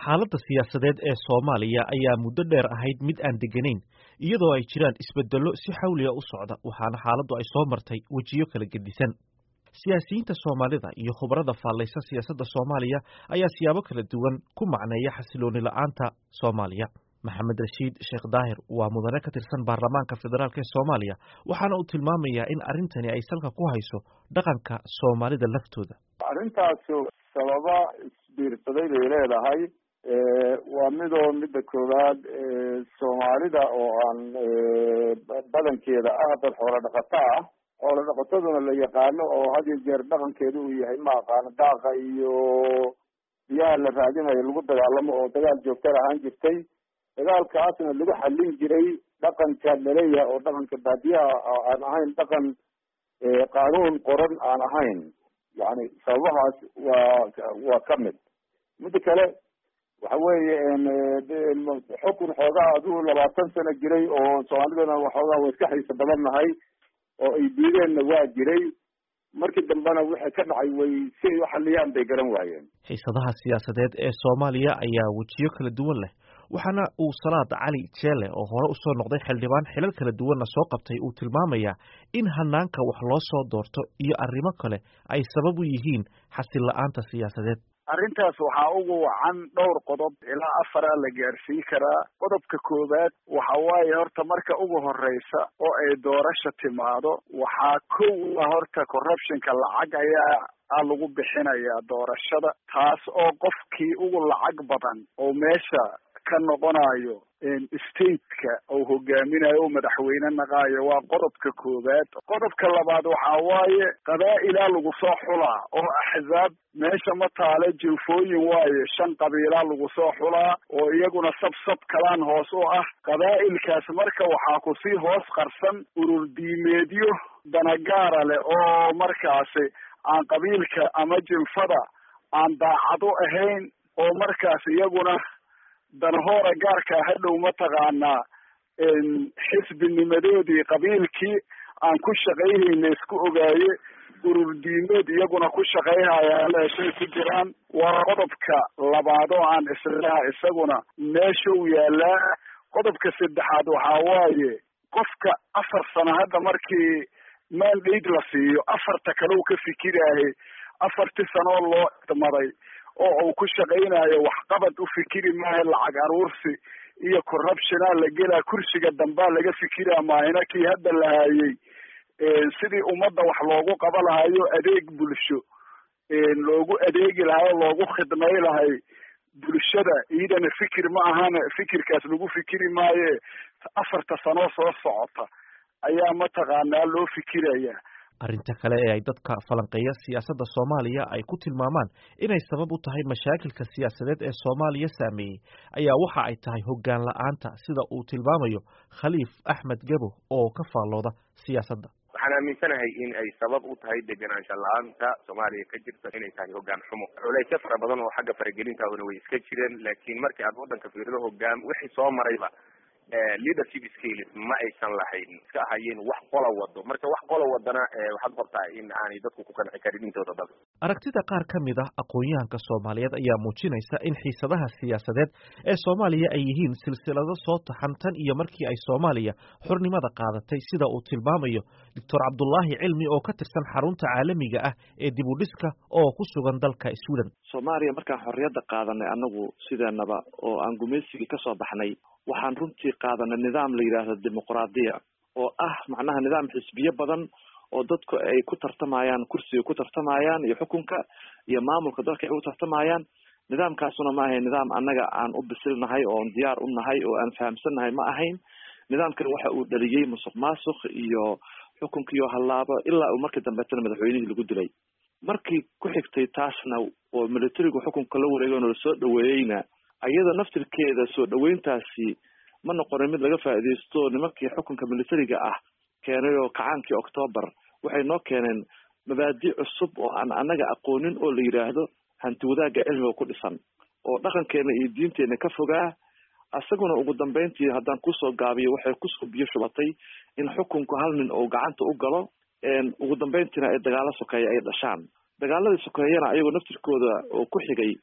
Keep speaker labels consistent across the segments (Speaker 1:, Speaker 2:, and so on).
Speaker 1: xaaladda siyaasadeed ee soomaaliya ayaa muddo dheer ahayd mid aan degganayn iyadoo ay jiraan isbeddello si xawliga u socda waxaana xaaladdu ay soo martay wejiyo kala gedisan siyaasiyiinta soomaalida iyo khubarada faallaysa siyaasadda soomaaliya ayaa siyaabo kala duwan ku macneeya xasilooni la'aanta soomaaliya maxamed rashiid sheekh daahir waa mudane ka tirsan baarlamaanka federaalk ee soomaaliya waxaana uu tilmaamayaa in arrintani ay salka ku hayso dhaqanka soomaalida laftooda
Speaker 2: arrintaasu sababa isbiirsaday bay leedahay waa midoo midda koowaad soomaalida oo aan badankeeda ah dad xoolo dhaqato ah xoolo dhaqataduna la yaqaano oo had iyo jeer dhaqankeedu uu yahay ma aqaano daaqa iyo biyaha la raadinayo lagu dagaalamo oo dagaal joogtada ahaan jirtay dagaalkaasna lagu xallin jiray dhaqanka laleeyahay oo dhaqanka baadiyaha aan ahayn dhaqan qaanuun qoran aan ahayn yani sababahaas waa waa ka mid midda kale waxa weeye xukun xoogaa aduu labaatan sano jiray oo soomaalidana waxoogaa way iska xiisa badan nahay oo ay diideenna waa jiray markii dambena wixii ka dhacay way si ay u xaliyaan bay garan waayeen
Speaker 1: xiisadaha siyaasadeed ee soomaaliya ayaa wejiyo kala duwan leh waxaana uu salaad cali jeele oo hore usoo noqday xildhibaan xilal kala duwanna soo qabtay uu tilmaamayaa in hanaanka wax loo soo doorto iyo arrimo kale ay sabab u yihiin xasil la-aanta siyaasadeed
Speaker 3: arrintaas waxaa ugu wacan dhowr qodob ilaa afaraa la gaarsiin karaa qodobka koowaad waxa waaye horta marka ugu horeysa oo ay doorasha timaado waxaa kow ah horta corruptionka lacag ayaa a lagu bixinayaa doorashada taas oo qofkii ugu lacag badan oo meesha ka noqonayo stateka oo hogaaminayo o madaxweyne naqaayo waa qodobka koowaad qodobka labaad waxaa waaye qabaa'ilaa lagu soo xulaa oo axzaab meesha ma taale jilfooyin waaye shan qabiilaa lagu soo xulaa oo iyaguna sabsab kalaan hoos u ah qabaa'ilkaas marka waxaa kusii hoos qarsan urur diimeedyo danagaara leh oo markaasi aan qabiilka ama jilfada aan daacad u ahayn oo markaas iyaguna danahoora gaarkaa hadhow mataqaanaa xisbinimadoodii qabiilkii aan ku shaqaynayna isku ogaaye urur diimeed iyaguna ku shaqayhayaan meeshay ku jiraan waa qodobka labaad oo aan islaha isaguna meeshau yaalaa qodobka saddexaad waxaa waaye qofka afar sano hadda markii mandate la siiyo afarta kale u ka fikiraaye afartii sanoo loo idmaday oo uu ku shaqaynayo waxqabad u fikiri maaha lacag aruursi iyo corruptiona la gelaa kursiga dambaa laga fikiraa maahina kii hadda la haayey sidii ummadda wax loogu qaba lahayo adeeg bulsho loogu adeegi lahay o loogu khidmay lahay bulshada iyadana fikir ma ahana fikirkaas lagu fikiri maaye afarta sanoo soo socota ayaa mataqaanaa loo fikiraya
Speaker 1: arrinta kale ee ay dadka falanqeeya siyaasadda soomaaliya ay ku tilmaamaan inay sabab u tahay mashaakilka siyaasadeed ee soomaaliya saameeyey ayaa waxa ay tahay hoggaan la-aanta sida uu tilmaamayo khaliif axmed gabo oo ka faallooda siyaasadda
Speaker 4: waxaan aaminsanahay in ay sabab u tahay degenaansha la-aanta soomaaliya ka jirta inay tahay hoggaan xumo culeysyo fara badan oo xagga faragelintaaduna way iska jireen laakiin markii aad waddanka fiirido hoggaan wixii soo marayba leadership skills ma aysan lahayn iska ahayeen wax qola wado marka wax qola wadana waxaad qortaa in aanay dadku ku qanci karin intooda badan
Speaker 1: aragtida qaar ka mid ah aqoon-yahanka soomaaliyeed ayaa muujinaysa in xiisadaha siyaasadeed ee soomaaliya ay yihiin silsilado soo taxan tan iyo markii ay soomaaliya xurnimada qaadatay sida uu tilmaamayo doctor cabdulaahi cilmi oo ka tirsan xarunta caalamiga ah ee dib u dhiska oo ku sugan dalka sweden
Speaker 5: soomaaliya markaan xorriyadda qaadanay anagu sideenaba oo aan gumaysigii kasoo baxnay waxaan runtii qaadanay nidaam la yidhaahdo dimuqraadiya oo ah macnaha nidaam xisbiyo badan oo dadku ay ku tartamayaan kursiga ku tartamayaan iyo xukunka iyo maamulka dalka ay u tartamayaan nidaamkaasuna ma ahayn nidaam annaga aan u bisilnahay oon diyaar u nahay oo aan fahamsannahay ma ahayn nidaamkan waxa uu dhaliyey musuq maasuq iyo xukunkiiyo hallaabo ilaa uu markii dambeetana madaxweynihii lagu dilay markii ku xigtay taasna oo militarigu xukunka la wareegayno lasoo dhaweeyeyna iyada naftirkeeda soo dhaweyntaasi ma noqonin mid laga faa'iidaysto nimankii xukunka militariga ah keenay oo kacaankii octoobar waxay noo keeneen mabaadi cusub oo aan annaga aqoonin oo la yidhaahdo hanti wadaagga cilmiga ku dhisan oo dhaqankeena iyo diinteena ka fogaa isaguna ugu dambeyntii haddaan kusoo gaabiyo waxay kusoo biyo shubatay in xukunku hal nin uu gacanta u galo ugu dambeyntiina ay dagaalo sokeeya ay dhashaan dagaaladii sokeeyana ayagoo naftirkooda oo ku xigay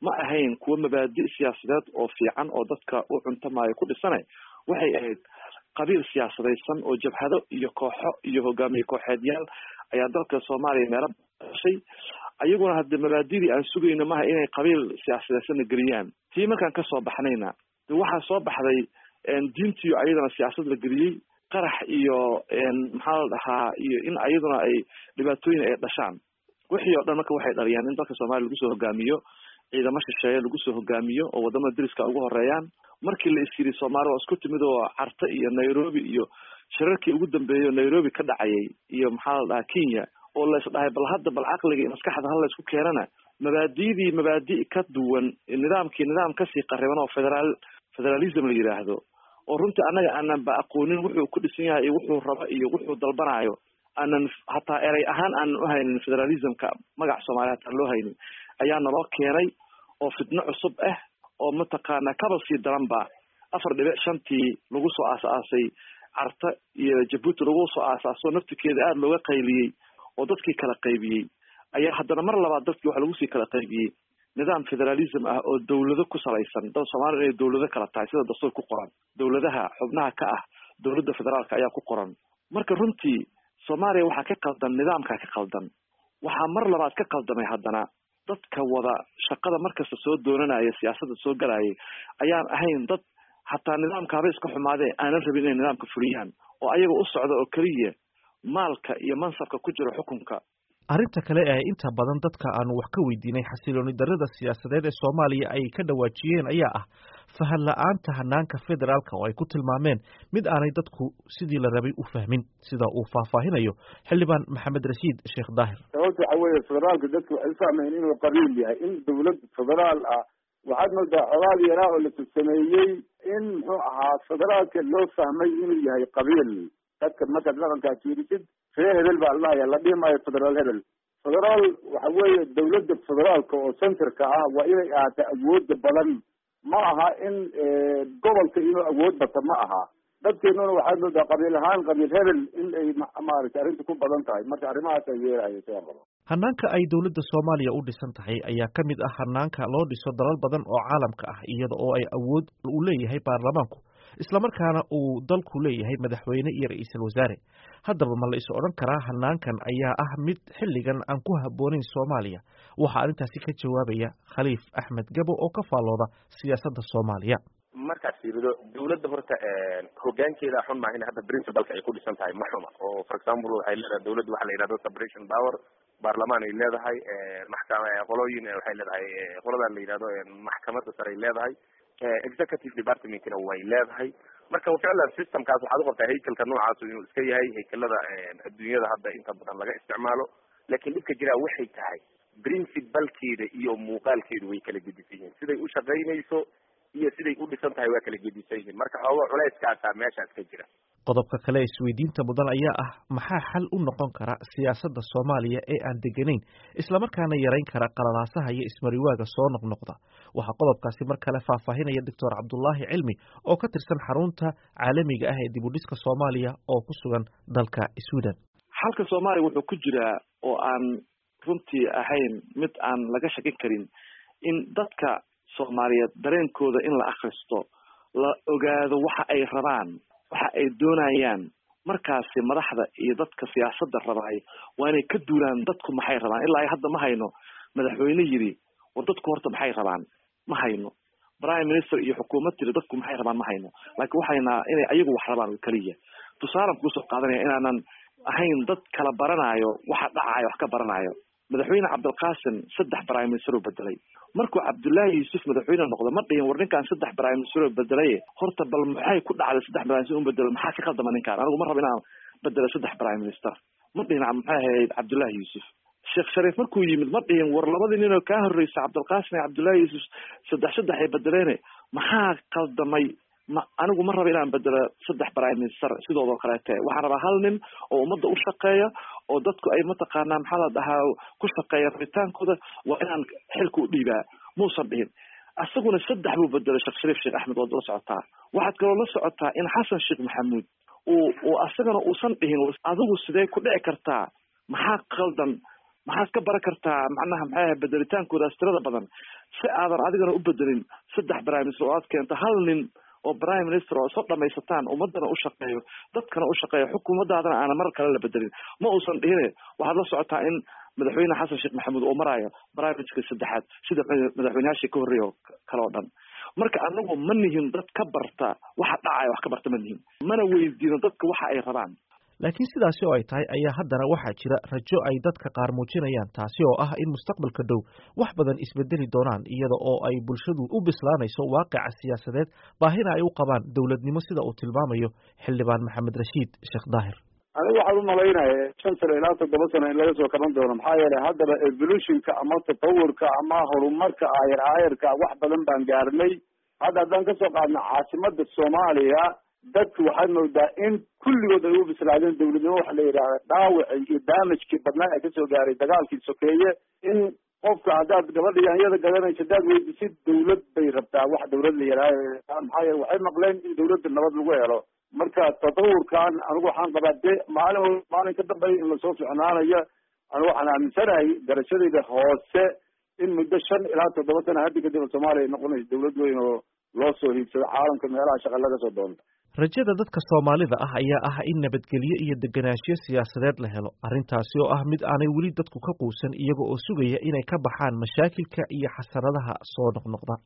Speaker 5: ma ahayn kuwo mabaadi' siyaasadeed oo fiican oo dadka u cuntamaayo ku dhisane waxay ahayd qabiil siyaasadaysan oo jabhado iyo kooxo iyo hogaamiye kooxeedyaal ayaa dalka soomaaliya meelo dashay ayaguna hadde mabaadidii aan sugayno maha inay qabiil siyaasadaysanna geliyaan tii markaan kasoo baxnayna de waxaa soo baxday diintiyo ayadana siyaasad la geliyey qarax iyo maxaa la dhahaa iyo in ayaduna ay dhibaatooyin ay dhashaan wixii oo dhan marka waxay dhaliyaan in dalka soomaaliya lagu soo hogaamiyo ciidamo shisheeye lagu soo hogaamiyo oo wadamada deriska ugu horeeyaan markii la is yiri soomaali waa isku timid oo carta iyo nairobi iyo shirarkii ugu dambeeyay oo nairobi ka dhacayay iyo maxaa la dhahaa kenya oo la isdhahay bal hadda bal caqliga iyo maskaxda hala isku keenana mabaadidii mabaadi' ka duwan nidaamkii nidaam kasii qariban oo federaal federalism la yidhaahdo oo runtii annaga aanan ba aqoonin wuxuu ku dhisan yahay iyo wuxuu rabo iyo wuxuu dalbanayo aanan hataa erey ahaan aanan u haynin federalismka magac soomaaliya hataan loo haynin ayaa naloo keenay oo fitno cusub ah oo mataqaana kaba sii daran ba afar dhibic shantii lagu soo aas-aasay carta iyo jabuuti lagu soo aas-aaso naftikeeda aada looga qayliyey oo dadkii kala qaybiyey ayaa haddana mar labaad dadkii waxa lagu sii kala qaybiyey nidaam federalism ah oo dawlado ku salaysan dal soomaaliya inay dawlado kala tahay sida dastuur ku qoran dawladaha xubnaha ka ah dawladda federaalka ayaa ku qoran marka runtii soomaaliya waxaa ka qaldan nidaamkaa ka qaldan waxaa mar labaad ka qaldamay haddana dadka wada shaqada markasta soo doonanaya siyaasadda soo galayay ayaan ahayn dad hataa nidaamka haba iska xumaadee aanan rabin inay nidaamka fuliyaan oo ayaga u socda oo keliya maalka iyo mansabka ku jira xukunka
Speaker 1: arrinta kale ee inta badan dadka aanu wax ka weydiinay xasilooni darrada siyaasadeed ee soomaaliya ay ka dhawaajiyeen ayaa ah fahan la-aanta hanaanka federaalka oo ay ku tilmaameen mid aanay dadku sidii la rabay u fahmin sida uu faahfaahinayo xildhibaan maxamed rashiid sheekh daahir
Speaker 2: sababta waxa weeye federaalka dadku waxay u fahmayeen inuu qabiil yahay in dawlad federaal ah waxaad moodaa codaal yaraa oo la sameeyey in muxuu ahaa federaalka loo fahmay inuu yahay qabiil dadka markaad dhaqankaa fiirisid ree hebel baa ladhahaya la dhihi maayo federaal hebel federaal waxa weeye dawladda federaalka oo centerka ah waa inay ahaato awooda badan ma aha in gobolka inuu awood bato ma aha dadkeenuna waxaad moodaa qabiil ahaan qabiil hebel in ay maaragtay arrinta ku badan tahay marka arrimahaas ay yeelahayo siaan qabo
Speaker 1: hanaanka ay dowladda soomaaliya u dhisan tahay ayaa ka mid ah hanaanka loo dhiso dalal badan oo caalamka ah iyada oo ay awood u leeyahay baarlamaanku islamarkaana uu dalku leeyahay madaxweyne iyo ra-iisul wasaare haddaba ma la is odhan karaa hanaankan ayaa ah mid xilligan aan ku habboonayn soomaaliya waxaa arrintaasi ka jawaabaya khaliif axmed gabo oo ka faallooda siyaasadda soomaaliya
Speaker 4: markaad fiirido dawladda horta hogaankeeda xun maaha in hadda principalka ay ku dhisan tahay ma xuma oo for example waxay leedahay dawladda waxa la yidhahdo separation power baarlamaan ay leedahay maxkama qolooyin waxay leedahay qoladan la yidhahdo maxkamadda sare ay leedahay executive departmentkina way leedahay marka ficlan systemkaas waxaad uqabtaa haykalka noocaasu inuu iska yahay haykalada adduunyada hadda inta badan laga isticmaalo laakiin dhibka jiraa waxay tahay principalkeeda iyo muuqaalkeedu way kala gedisan yihiin siday u shaqaynayso iyo siday u dhisan tahay waa kala gedisan yihiin marka xooga culeyskaasaa meeshaas ka jira
Speaker 1: qodobka kale ee isweydiinta mudan ayaa ah maxaa xal u noqon kara siyaasadda soomaaliya ee aan deganayn islamarkaana yarayn kara qalalaasaha iyo ismariwaaga soo noqnoqda waxaa qodobkaasi mar kale faahfaahinaya doctor cabdulaahi cilmi oo ka tirsan xarunta caalamiga ah ee dibudhiska soomaaliya oo ku sugan dalka sweden
Speaker 5: xalka soomaaliya wuxuu ku jiraa oo aan runtii ahayn mid aan laga shakin karin in dadka soomaaliyeed dareenkooda in la akhristo la ogaado waxa ay rabaan waxa ay doonayaan markaasi madaxda iyo dadka siyaasadda rabaay waa inay ka duulaan dadku maxay rabaan ilaa ay hadda ma hayno madaxweyne yidhi war dadku horta maxay rabaan ma hayno prime minister iyo xukuumad tiri dadku maxay rabaan ma hayno laakiin waxaynaa inay ayagu wax rabaan oo keliya tusaalan kuusoo qaadanaya inaanan ahayn dad kala baranayo waxa dhacayo wax ka baranayo madaxweyne cabdilqaasim saddex prime minister oo bedelay markuu cabdullaahi yuusuf madaxweyne noqdo ma dhihin war ninkaan saddex prime minister oo bedelaye horta bal maxay ku dhacday saddex prime minister un bedelo maxaa ka khaldama ninkaan anigu ma rabo inaan bedelo saddex prime minister ma dhihin maxay ahayd cabdullaahi yuusuf sheekh shariif markuu yimid ma dhihin war labadii nin oo kaa horreysa cabdilqaasim iyo cabdullaahi yuusuf saddex saddex ay bedeleene maxaa khaldamay ma anigu ma raba inaan bedelo saddex prime minister sidoodoo kaleete waxaan rabaa hal nin oo ummadda u shaqeeya oo dadku ay mataqaanaa maxaa la dhahaa ku shaqeeya rabitaankooda waa inaan xilka u dhiibaa muusan dhihin isaguna saddex buu bedelay sheekh shariif sheekh axmed waad la socotaa waxaad kaloo la socotaa in xasan sheekh maxamuud uu uu asagana uusan dhihin adigu sidee ku dhici kartaa maxaa qaldan maxaad ka baran kartaa macnaha maxay ahay bedelitaankoodaas tirada badan si aadan adigana u bedelin saddex prime minister oo aad keento hal nin oo prime minister oo soo dhamaysataan ummadana u shaqeeyo dadkana u shaqeeyo xukuumadaadana aana mar kale la bedelin ma uusan dhihine waxaad la socotaa in madaxweyne xasan sheekh maxamuud oo maraayo prime minister saddexaad sida madaxweyneyaashii ka horreeya oo kale oo dhan marka anagu ma nihin dad ka barta waxa dhacaya wax ka barta ma nihin mana weydiino dadka waxa ay rabaan
Speaker 1: laakiin sidaasi oo ay tahay ayaa haddana waxaa jira rajo ay dadka qaar muujinayaan taasi oo ah in mustaqbalka dhow wax badan isbedeli doonaan iyada oo ay bulshadu u bislaanayso waaqica siyaasadeed baahina ay u qabaan dowladnimo sida uu tilmaamayo xildhibaan maxamed rashiid sheekh daahir
Speaker 2: anigu waxaan umalaynaya shan sano ilaa toddoba sano in laga soo kaban doono maxaa yeelay haddaba evolutionka ama tatawurka ama horumarka aayar aayarka wax badan baan gaarnay hadda haddaan kasoo qaadno caasimada soomaaliya dadku waxaad moodaa in kulligood ay u bislaadeen dawladnimo waxa la yidhahda dhaawaci iyo damagekii badnaa ee kasoo gaaray dagaalkii sokeeye in qofka haddaad gabadha yaanyada gadanayso haddaad weydisid dawlad bay rabtaa wax dawlad la yidhahda maxaa yeele waxay maqleen in dawladda nabad lagu helo marka tatawurkan anigu waxaan qabaa de maalin maalin ka dambeeya in lasoo ficnaanayo anigu waxaan aaminsanahay garashadayda hoose in muddo shan ilaa toddoba sana haddi kadib soomaaliya noqonayso dawlad weyn oo loo soo hiigsado caalamka meelaha shaqa laga soo doonto
Speaker 1: rajada dadka soomaalida ah ayaa ah in nabadgelyo iyo degenaanshiyo siyaasadeed la helo arrintaasi oo ah mid aanay weli dadku ka quusan iyaga oo sugaya inay ka baxaan mashaakilka iyo xasaradaha soo noqnoqda